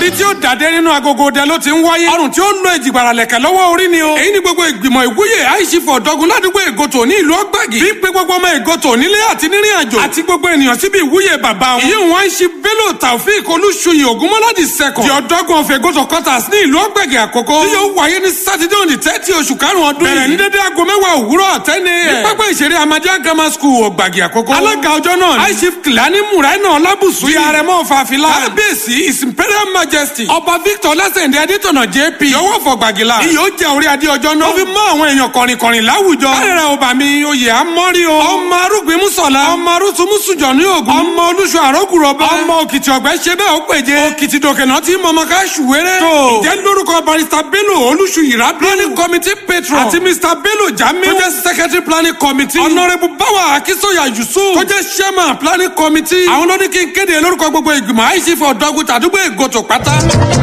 orí tí ó dàdé nínú agogo ọdẹ ló ti ń wáyé ọrùn tí ó ń lo ìjìgbara lẹ̀kẹ̀ lọ́wọ́ orí ni o èyí ni gbogbo ìgbìmọ̀ ìwúyè àìsífọ̀ ọ̀dọ́gun ládùúgbò ègòtò ní ìlú ọgbàgì bí pé gbogbo ọmọ ègòtò nílé àti nírìn àjò àti gbogbo ènìyàn síbi ìwúyè bàbá wọn ìyí wọn ṣe bello taofik olúṣuyè ògúnmọ́ládì sẹ́kọ̀ di ọ̀dọ́gun of ègòtò quarters ní ìlú ọgbàgì àkókò tí yóò wáyé ní sátidé òní tẹ́tí oṣù karùn-ún ọdún yìí bẹ̀rẹ̀ ní dédé aago mẹ́wàá òwúrọ̀ tẹ́ni ẹ̀ ní pápá ìṣeré amadíà grammar school ọgbàgì àkókò alága ọjọ́ náà ní aishif kìlání mùráínà ọlábùsù yìí àrẹ̀mọ fàfilà kábíyèsí his imperial majesty ọba victor lásìndé adétọ̀nà jp yọwọ́ fọgbàgìlà iyọ̀ jẹ́ orí adé ọjọ́ náà ó fi mọ́ àwọn èèyàn kọ̀rìnkọ̀rìn láwùjọ kárẹ̀rẹ̀ ọba mi oyè amọ́rí o ọmọ arúgbìn mùsọ̀lá ọmọ arúsùmùsùjọ ní ògùn ọmọ olúṣọ àrọ́kùrọ̀bẹ ọmọ òkìtì ọ̀gbẹ́ ṣe bẹ́ẹ̀ ó péje òkìtì dòkènà tí mọ̀mọ́ ká ṣùwéré tó ìjẹ́ lórúkọ barista bello olúṣù yìrá planning committee patron àti mr bello jami tó jẹ́ secretary planning committee honourable bawa akisoya yusuf tó jẹ́ chairman planning committee àwọn ló ní kí n kéde lórúkọ gbogbo ìgbìmọ̀ àìsífọ̀ ọ̀dọ́gun tàdúgbò ègòtò pátá.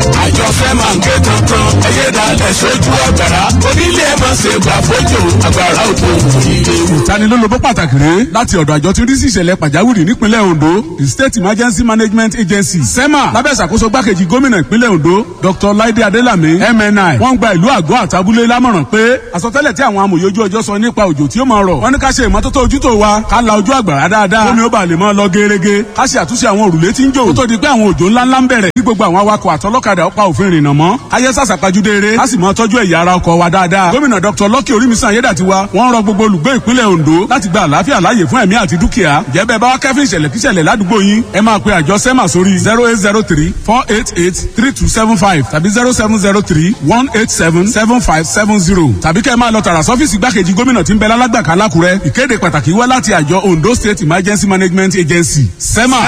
àjọṣe máa ń ké tuntun ẹyẹ dalẹ̀ sójú ọ̀gbàrá onílé ẹ̀ máa ṣe gbà fojú agbára òtò ìlú. ìtanilólobó pàtàkì rèé láti ọ̀dọ̀ àjọ tí ń rí sí ìṣẹ̀lẹ̀ pàjáwìrì nípínlẹ̀ ondo the state emergency management agency sema lábẹ́ ìṣàkóso gbákejì gómìnà ìpínlẹ̀ ondo dr laide adelami mni wọ́n gba ìlú àgọ́ àtàbúlé lámọ̀ràn pé àsọtẹ́lẹ̀ tí àwọn amòye ojú ọjọ́ sọ nípa òjò tí ó máa rọ̀ wọ́n ní ká ṣe ìmọ́tótó ojútó wa ká la ojú àgbàrá dáadáa omi ó bá lè máa lọ gerege ká ṣe àtúnṣe àwọn òrùlé tí ń jò kó tó di pé àwọn òjò ńláńlá ń bẹ̀rẹ̀ kí gbogbo àwọn awakọ̀ àtọlọ́kadà ó pa òfin rìnnà mọ́ ayé sàṣàpajúdé eré á sì máa tọ́jú ẹ̀yà ara ọkọ̀ wa dáadáa gómìnà dr lọ́kì orímísàn ayédàtiwa wọ́n rọ gbogbo olùgbé ìpínlẹ̀ ondo láti gba àlàáfíà láàyè fún ẹ̀mí àti dúkìá jẹ́ bẹ́ẹ̀ bá wá kẹ́fín ìṣẹ̀lẹ̀ kíṣẹ̀lẹ̀ ládùúgbò yín ẹ máa pe àjọ sẹ́mà sórí zero eight zero three four eight eight three two seven five tàbí zero seven zero three one eight seven seven five seven zero tàbí kẹ́ ẹ máa lọ tààrà sọ́fíìsì gbákejì gómìnà tí ń bẹ lálágbàká lákùrẹ́ ìkéde pàtàkì wá láti àjọ ondo state emergency management agency sẹ́mà.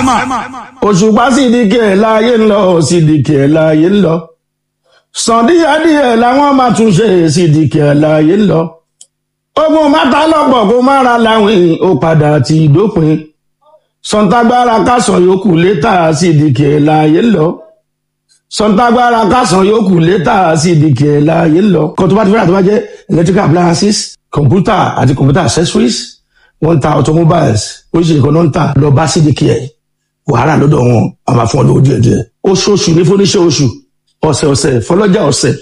òṣùpá sídìkì ẹ̀ láàyè ń lọ sídìkì ẹ̀ láàyè ń lọ sàn díẹ̀díẹ̀ làwọn máa tún ṣe sídìkì ẹ̀ láàyè ń lọ ogun mẹ́ta lọ́pọ̀ kó má ra láwìn ó padà ti dópin sọ̀ǹtàgbára kásán yòókù létà sídìkì ẹ̀ láàyè ń lọ sọ̀ǹtàgbára kásán yòókù létà sídìkì ẹ̀ láàyè ń lọ kó tó bá ti fẹ́ràn tó bá jẹ́ electrical appliances computer àti computer accessories wọ́n ń ta automobiles oríṣiríṣi kan náà ń tà lọ bá sídìkì ẹ̀ wàhálà lọ́dọ̀ wọn a máa fún ọ lówó díẹ̀ díẹ̀ oṣooṣù ní fúnníṣẹ́ oṣù ọ̀sẹ̀ ọ̀sẹ̀ fọlọ́jà ọ̀sẹ̀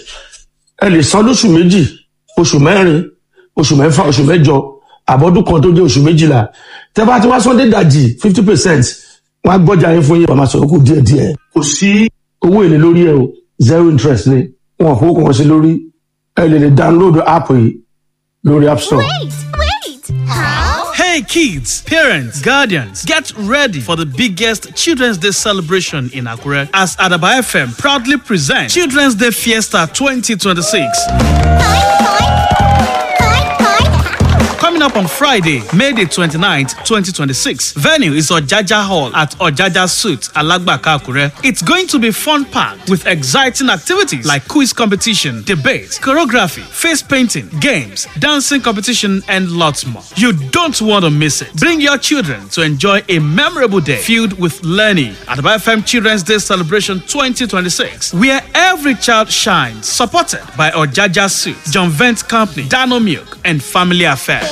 ẹ lè san lóṣù méjì oṣù mẹ́rin oṣù mẹ́fà oṣù mẹ́jọ àbọ̀dún kan tó dé oṣù méjìlá tẹ́ bá ti wá sọ́ndé dàjì fifty percent wọ́n á gbọ́jà yín fún yín wàá máa sọ̀rọ̀ kù díẹ̀ díẹ̀ kò sí owó èlé lórí ẹ o zero interest ni wọn kò kàn sí lórí ẹ lè lè download app yìí lórí app store. Wait, wait. How? Hey kids, parents, guardians, get ready for the biggest Children's Day celebration in Akure as Adaba FM proudly presents Children's Day Fiesta 2026. Coming up on Friday, May the 29th, 2026. Venue is Ojaja Hall at Ojaja Suit, Alagbaka, Akure. It's going to be fun packed with exciting activities like quiz competition, debate, choreography, face painting, games, dancing competition, and lots more. You don't want to miss it. Bring your children to enjoy a memorable day filled with learning at the BFM Children's Day Celebration 2026, where every child shines, supported by Ojaja Suit, John Vent Company, Dano Milk, and Family Affairs.